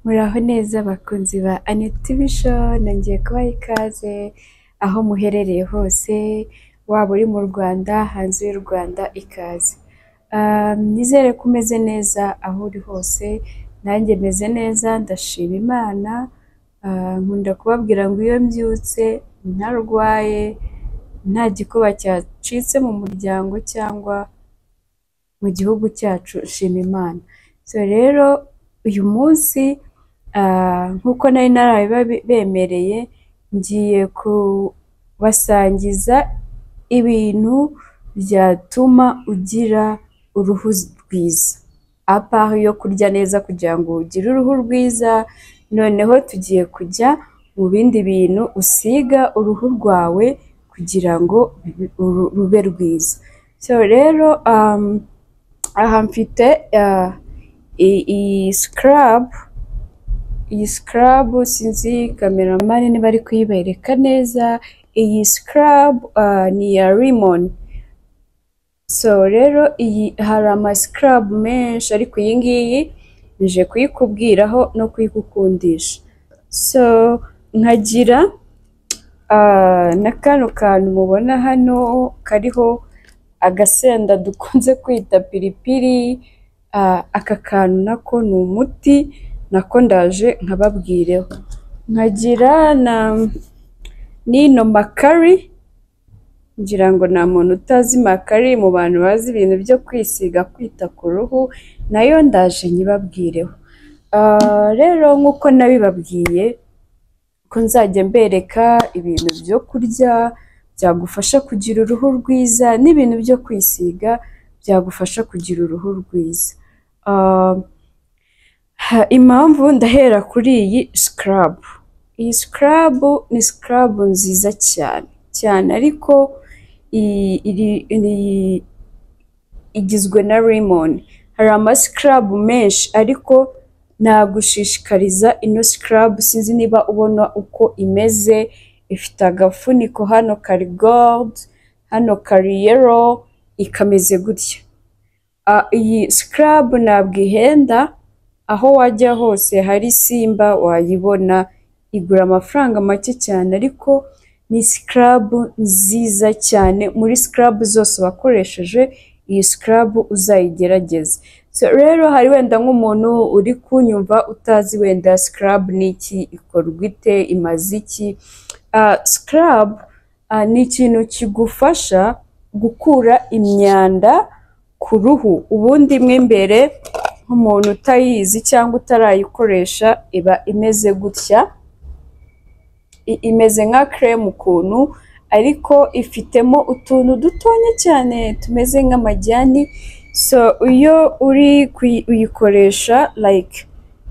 Muraho neza bakunzi ba Anet Vision, nongeye kubaha ikaze aho muherereye hose, waba uri mu Rwanda, hanze y'u Rwanda ikaze. Ah, Nizere ko umeze neza aho uri hose, nanjye meze neza ndashima Imana, ah, nkunda kubabwira ngo iyo mbyutse ntarwaye, nta gikuba cyacitse mu muryango cyangwa mu gihugu cyacu shima Imana. So rero uyu munsi ah, nk'uko nari narabibemereye, ngiye kubasangiza ibintu byatuma ugira uruhu rwiza. Apaho yo kurya neza kugira ngo ugire uruhu rwiza, noneho tugiye kujya mu bindi bintu usiga uruhu rwawe kugira ngo ru- rube rwiza. So rero um, aha mfite ah, i- iyi scrub, iyi scrub sinzi kameramani niba ari kuyibereka neza, iyi scrub ah, ni iya Rimon. So rero iyi hari amasikrab menshi ariko iyi ngiyi nje kuyikubwiraho no kuyigukundisha. So nkagira ah, na kano kantu mubona hano kariho agasenda dukunze kwita piripiri, ah, aka kantu nako ni umuti nako ndaje nkababwireho. Nkagira na n'ino makari ngira ngo nta muntu utazi makari mu bantu bazi ibintu byo kwisiga kwita ku ruhu nayo ndaje nyibabwireho Ah, rero nk'uko nabibabwiye ko nzajya mbereka ibintu byo kurya byagufasha kugira uruhu rwiza n'ibintu byo kwisiga byagufasha kugira uruhu rwiza Ah, ha, impamvu ndahera kuri iyi scrub iyi scrub ni scrub nziza cyane cyane ariko i- iri- iri- igizwe na lemon hari ama scrub menshi ariko nagushishikariza ino scrub sinzi niba ubona uko imeze ifite agafuniko hano kari gold hano kari yellow ikameze gutya Ah, iyi scrub ntabwo ihenda aho wajya hose hari simba wayibona igura amafaranga make cyane ariko ni scrub nziza cyane muri scrub zose wakoresheje iyi scrub uzayigerageze so rero hari wenda nk'umuntu uri kunyumva utazi wenda scrub ni iki ikorwa ite imaze iki Ah, scrub ah, ni ikintu kigufasha gukura imyanda ku ruhu ubundi mo imbere nk'umuntu utayizi cyangwa utarayikoresha iba imeze gutya i- imeze nka creme ukuntu ariko ifitemo utuntu dutonya cyane tumeze nk'amajyani so iyo uri kuyi- uyikoresha like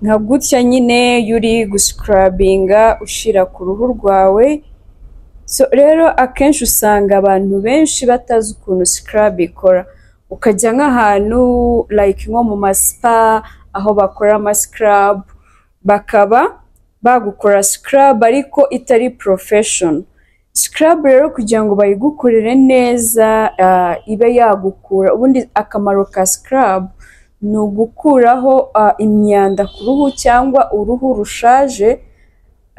nka gutya nyine iyo uri guscrabinga ushyira ku ruhu rwawe so rero akenshi usanga abantu benshi batazi ukuntu scrub ikora ukajya nk'ahantu like nko mu maspa aho bakora amascrub bakaba bagukora scrub ariko itari profession scrub rero kugira ngo bayigukorere neza ah, ibe yagukura ubundi akamaro ka scrub ni ugukuraho ah, imyanda ku ruhu cyangwa uruhu rushaje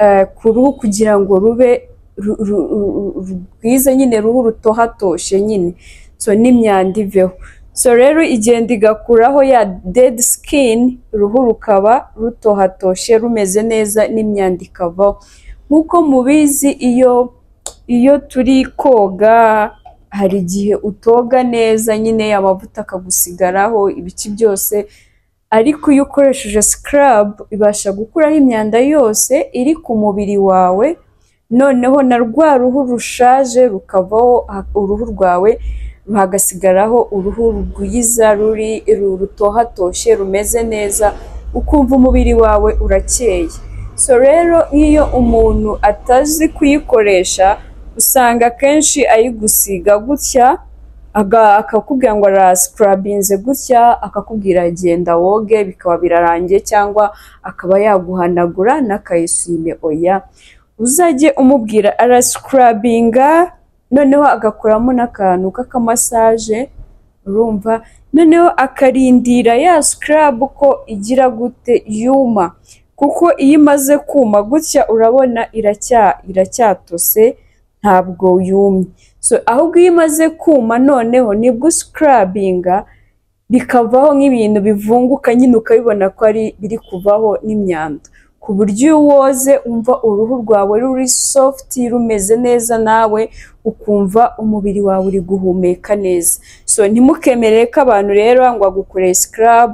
eh, ku ruhu kugira ngo rube ru- ru- ru- ru- rwiza nyine ruhu rutohatoshye nyine so n'imyanda iveho so rero igenda igakuraho ya dead skin uruhu rukaba rutohatoshye rumeze neza n'imyanda ikavaho nk'uko mubizi iyo iyo turi koga hari igihe utoga neza nyine amavuta akagusigaraho ibice byose ariko iyo ukoresheje scrub ibasha gukuraho imyanda yose iri ku mubiri wawe noneho na rwa ruhu rushaje rukavaho ha- uruhu rwawe hagasigaraho uruhu rwiza ruri ru- rutohatoshye rumeze neza ukumva umubiri wawe urakeye so rero nk'iyo umuntu atazi kuyikoresha usanga akenshi ayigusiga gutya aga- akakubwira ngo arasikurabinze gutya akakubwira genda woge bikaba birarangiye cyangwa akaba yaguhanagura n'akayisime oya uzajye umubwira arasikurabinga noneho agakoramo n'akantu k'akamasaje urumva noneho akarindira ya scrub ko igira gute yuma kuko iyo imaze kuma gutya urabona iracya iracyatose ntabwo yumye so ahubwo iyo imaze kuma noneho nibwo uscarabinga bikavaho nk'ibintu bivunguka nyine ukabibona ko ari biri kuvaho n'imyanda ku buryo iyo woze umva uruhu rwawe ruri soft rumeze neza nawe ukumva umubiri wawe uri guhumeka neza so ntimukemere ko abantu rero ngo agukoreye scrub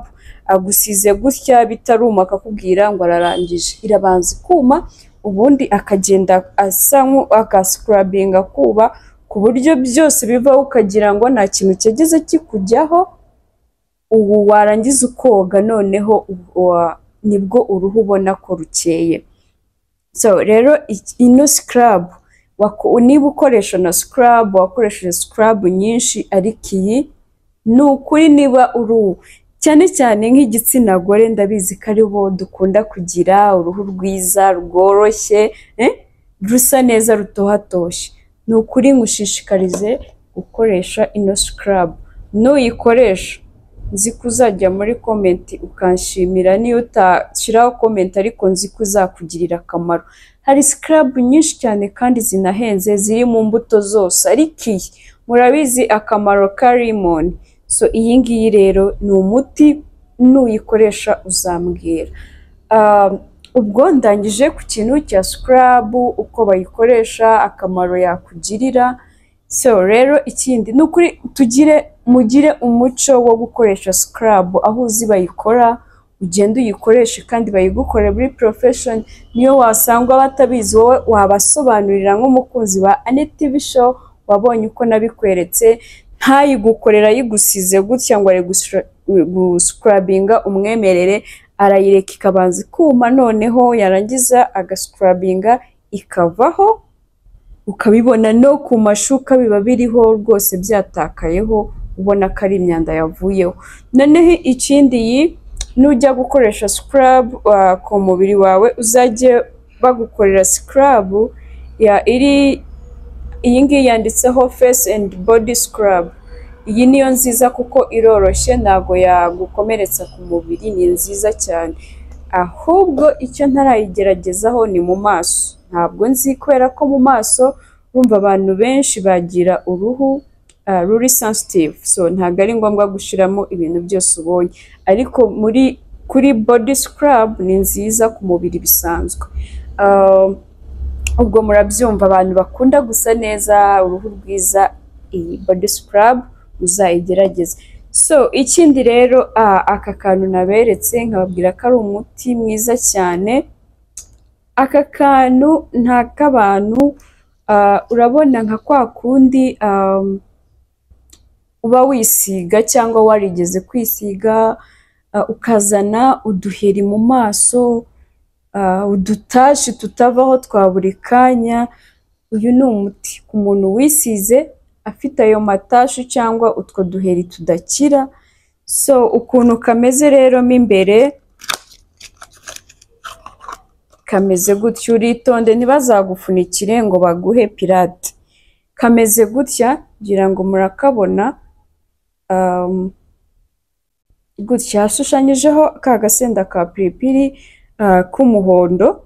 agusize gutya bitaruma akakubwira ngo ararangije irabanza ikuma ubundi akagenda asa nk'agasikurabinga kuba ku buryo byose bivaho ukagira ngo nta kintu cyageze kikujyaho ubu warangiza ukoga noneho wa- nibwo uruhu ubona ko rukeye so rero iki- ino scrub wako- niba ukoresha na scrub wakoresheje scrub nyinshi ariko iyi ni ukuri niba uruhu cyane cyane nk'igitsina gore ndabizi ko aribo dukunda kugira uruhu rwiza rworoshye eh, rusa neza rutohatoshye ni ukuri ngushishikarize gukoresha ino scrub nuyikoresha nzi ko uzajya muri komenti ukanshimira niyo utashyiraho komenti ariko nzi ko uzakugirira akamaro hari sikarabu nyinshi cyane kandi zinahenze ziri mu mbuto zose ariko iyi murabizi akamaro ka rimoni so iyi ngiyi rero ni umuti nuyikoresha uzambwira Ah, ubwo ndangije ku kintu cya sikarabu uko bayikoresha akamaro yakugirira so rero ikindi ni ukuri tugire mugire umuco wo gukoresha scrub aho uzi bayikora ugenda uyikoreshe kandi bayigukore muri profession niyo wasanga batabizi wowe wabasobanurira nk'umukunzi wa Anette Bisho wabonye uko nabikweretse ntayigukorera ayigusize gutya ngo ari guscrubinga umwemerere arayireka ikabanza ikuma noneho yarangiza agascrubinga ikavaho ukabibona no ku mashuka biba biriho rwose byatakayeho ubona ko ari imyanda yavuyeho noneho ikindi iyi nujya gukoresha scrub uh, ku mubiri wawe uzajye bagukorera scrub ya iri iyi ngiyi yanditseho face and body scrub iyi niyo nziza kuko iroroshye ntago yagukomeretsa ku mubiri ni nziza cyane ahubwo icyo ntarayigeragezaho ni mu maso ntabwo nzi kubera ko mu maso rumva abantu benshi bagira uruhu ah, ruri sensitive so ntabwo ari ngombwa gushyiramo ibintu byose ubonye ariko muri kuri body scrub ni nziza ku mubiri bisanzwe Ah, ubwo murabyumva abantu bakunda gusa neza uruhu rwiza iyi body scrub muzayigerageze so ikindi rero ah, aka kantu naberetse nkababwira ko ari umuti mwiza cyane aka kantu nta k'abantu ah, urabona nka kwa kundi ah, uba wisiga cyangwa warigeze kwisiga ah, ukazana uduheri mu maso ah, udutashi tutavaho twa buri kanya uyu ni umuti ku muntu wisize afite ayo matashi cyangwa utwo duheri tudakira so ukuntu kameze rero mo imbere kameze gutya uritonde ntibazagufunikire ngo baguhe pirate kameze gutya ngira ngo murakabona um, gutya hashushanyijeho ka gasenda ka piripiri ah, k'umuhondo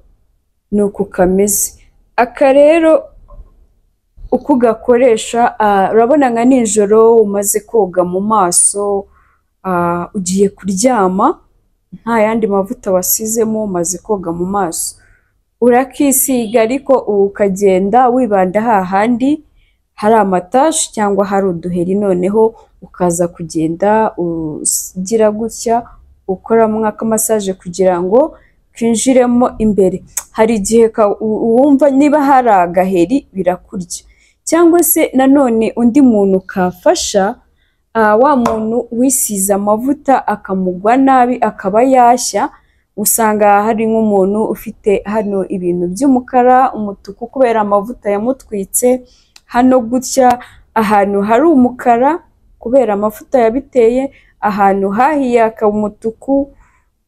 ni uku kameze aka rero uko ugakoresha ah, urabona nka nijoro umaze koga mu maso ah, ugiye kuryama nta yandi mavuta wasizemo umaze koga mu maso urakisiga ariko ukagenda wibanda hahandi hari amatashi cyangwa hari uduheri noneho ukaza kugenda ugira gutya ukoramo akamasaje kugira ngo kinjiremo imbere hari igihe ka- u- wumva niba hari agaheri birakurya cyangwa se nanone undi muntu kafasha ah, wa muntu wisize amavuta akamugwa nabi akaba yashya usanga hari nk'umuntu ufite hano ibintu by'umukara umutuku kubera amavuta yamutwitse hano gutya ahantu hari umukara kubera amavuta yabiteye ahantu hahiye hakaba umutuku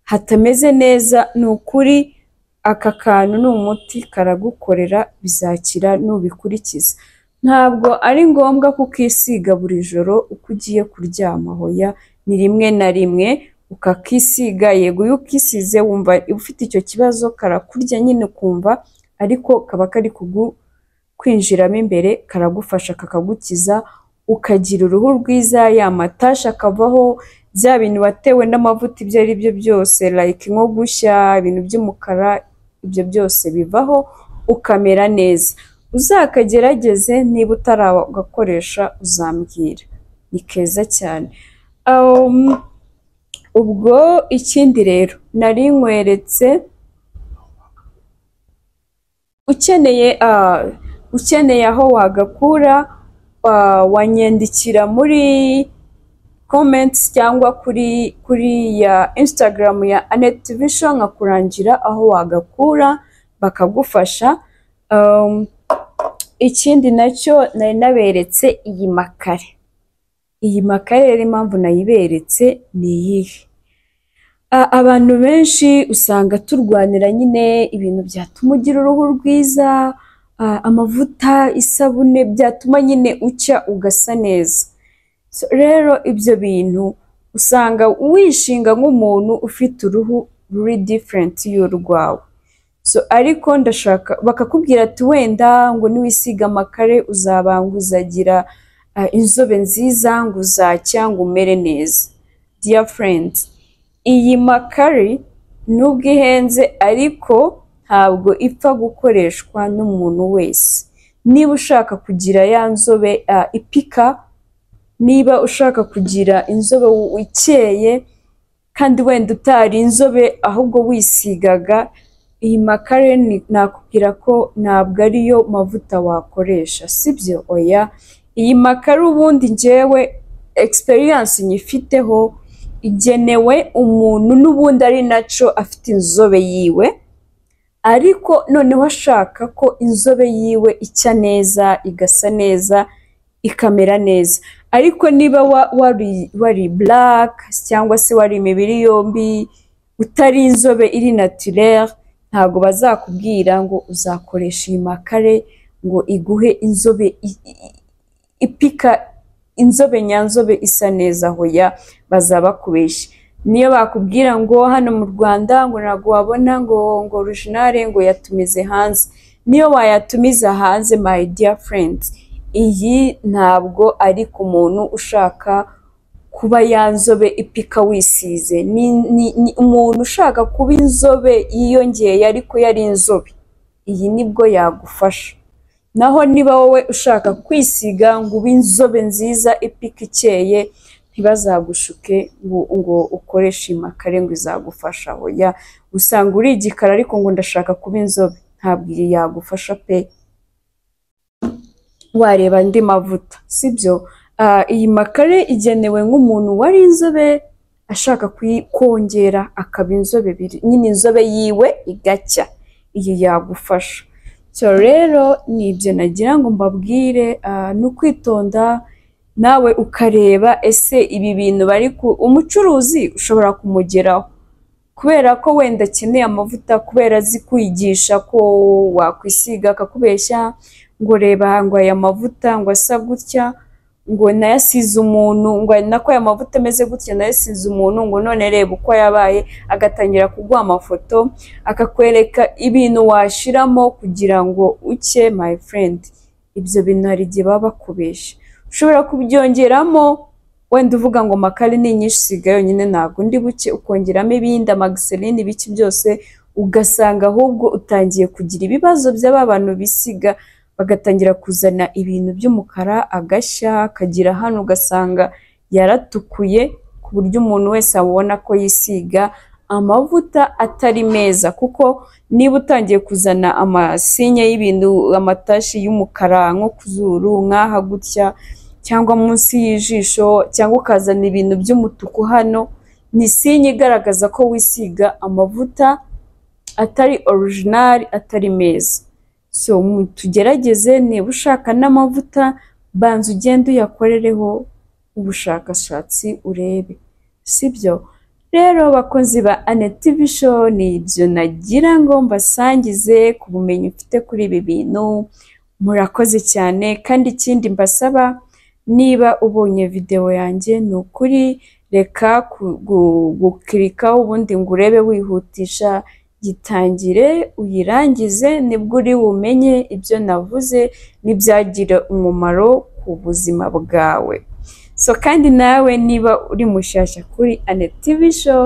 hatameze neza ni ukuri aka kantu ni umuti karagukorera bizakira nubikurikiza ntabwo ari ngombwa kukisiga buri joro uko ugiye kuryama hoya ni rimwe na rimwe ukakisiga yego iyo ukisize wumva ufite icyo kibazo karakurya nyine ukumva ariko kaba kari kugukwinjiramo imbere karagufasha kakagukiza ukagira uruhu rwiza ya matashi akavaho bya bintu watewe n'amavuta ibyo ari byo byose like nko gushya ibintu by'umukara ibyo byose bivaho ukamera neza uzakagerageze niba utaragakoresha uzambwira ni keza cyane Um, ubwo ikindi rero nari nkweretse ukeneye ah, ukeneye aho wagakura ah, wanyandikira muri comments cyangwa kuri kuri ya Instagram ya Anet Vision nkakurangira aho wagakura bakagufasha Um, ikindi nacyo nari naberetse iyi makare iyi makare rero impamvu nayiberetse ni iyihe A- abantu benshi usanga turwanira nyine ibintu byatuma ugira uruhu rwiza a- amavuta isabune byatuma nyine ucya ugasa neza So, rero ibyo bintu usanga wishinga nk'umuntu ufite uruhu ruri diferenti y'urwawe so ariko ndashaka bakakubwira ati wenda ngo niwisiga amakare uzabanga uzagira ah, inzobe nziza ngo uzacya ngo umere neza dear friend iyi makare nubwo ihenze ariko ntabwo ipfa gukoreshwa n'umuntu wese niba ushaka kugira ya nzobe ah, ipika niba ushaka kugira inzobe ikeye kandi wenda utari inzobe ahubwo wisigaga iyi makare ni- nakubwira ko ntabwo ariyo mavuta wakoresha sibyo oya iyi makare ubundi njyewe experience nyifiteho igenewe umuntu n'ubundi ari naco afite inzobe yiwe ariko noneho ashaka ko inzobe yiwe icya neza igasa neza ikamera neza ariko niba wa- wari wari black cyangwa se wari imibiri yombi utari inzobe iri naturere ntabwo bazakubwira ngo uzakoresha iyi makare ngo iguhe inzobe i- i- ipika inzobe nyanzobe isa neza hoya bazabakubeshya niyo bakubwira ngo hano mu Rwanda ngo ntabwo wabona ngo ngo originale ngo yatumize hanze niyo wayatumiza hanze my dear friends iyi ntabwo ari ku muntu ushaka kuba yanzobe ipika wisize ni, ni, ni umuntu ushaka kuba inzobe yiyongeye ariko yari inzobe iyi nibwo yagufasha naho niba wowe ushaka kwisiga ngo ube inzobe nziza ipika ikeye ntibazagushuke ngo, ngo ukoreshe iyi makare ngo izagufasha hoya usanga uri igikara ariko ngo ndashaka kuba inzobe ntabwo iyi yagufasha pe wareba andi mavuta sibyo Ah, iyi makare igenewe nk'umuntu wari inzobe ashaka kuyi- kongera akaba inzobe biri- nyine inzobe yiwe igacya iyi yagufasha so rero ni ibyo nagira ngo mbabwire ah, ni ukwitonda nawe ukareba ese ibi bintu bari ku umucuruzi ushobora kumugeraho kubera ko wenda akeneye amavuta kubera azi kwigisha ko wakwisiga akakubeshya ngo reba ngo aya mavuta ngo asa gutya ngo nayasize umuntu ngo ari nako aya mavuta ameze gutya nayasize umuntu ngo none reba uko yabaye agatangira kuguha amafoto akakwereka ibintu washiramo kugira ngo ucye my friend ibyo bintu hari igihe baba bakubeshya ushobora kubyongeramo wenda uvuga ngo makare ni nyinshi siga yonyine ntabwo ndi buke ukongeramo ibindi amagiserine ibiki byose ugasanga ahubwo utangiye kugira ibibazo by'aba bantu bisiga bagatangira kuzana ibintu by'umukara agashya akagira hano ugasanga yaratukuye ku buryo umuntu wese abona ko yisiga amavuta atari meza kuko niba utangiye kuzana amasinye y'ibintu amatashi y'umukara nko ku zuru nk'aha gutya cyangwa munsi y'ijisho cyangwa ukazana ibintu by'umutuku hano ni sinye igaragaza ko wisiga amavuta atari original atari meza so mu- tugerageze niba ushaka n'amavuta banza ugende uyakorereho ubushakashatsi urebe sibyo rero bakozi ba Aneti Vision ni ibyo nagira ngo mbasangize ku bumenyi mfite kuri ibi bintu murakoze cyane kandi ikindi mbasaba niba ubonye videwo yanjye ni ukuri reka ku- gu- gukirikaho ubundi ngo urebe wihutisha gitangire uyirangize nibwo uri bumenye ibyo navuze n'ibyagira umumaro ku buzima bwawe so kandi nawe niba uri mushyashya kuri Annette TV show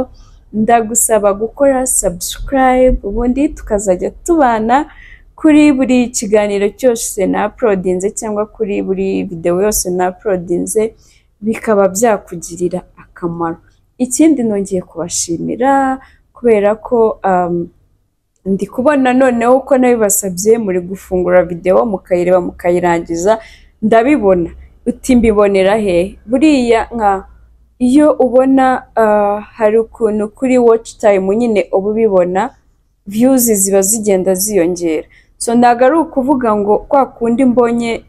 ndagusaba gukora subscribe ubundi tukazajya tubana kuri buri kiganiro cyose na uploadinze cyangwa kuri buri video yose na uploadinze bikaba byakugirira akamaro ikindi nongeye kubashimira kubera ko um, ndi kubona noneho uko nabibasabye muri gufungura videwo mukayireba mukayirangiza ndabibona uti mbibonera he buriya nka iyo ubona ah, hari ukuntu kuri watch time nyine uba ubibona views ziba zigenda ziyongera so ntabwo ari ukuvuga ngo kwa kundi mbonye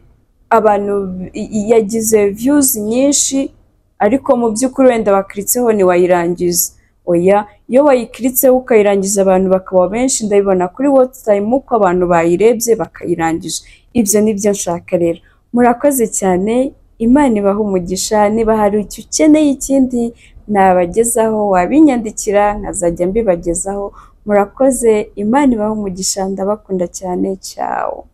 abantu i- i- yagize views nyinshi ariko mu by'ukuri wenda bakiritseho ntiwayirangiza oya iyo wayikiritseho ukayirangiza abantu bakaba benshi ndabibona kuri watchtime uko abantu bayirebye bakayirangije ibyo ni byo nshaka rero murakoze cyane imana ibaha umugisha niba hari icyo ukeneye ikindi nabagezaho wabinyandikira nkazajya mbibagezaho murakoze imana ibaha umugisha ndabakunda cyane cyawo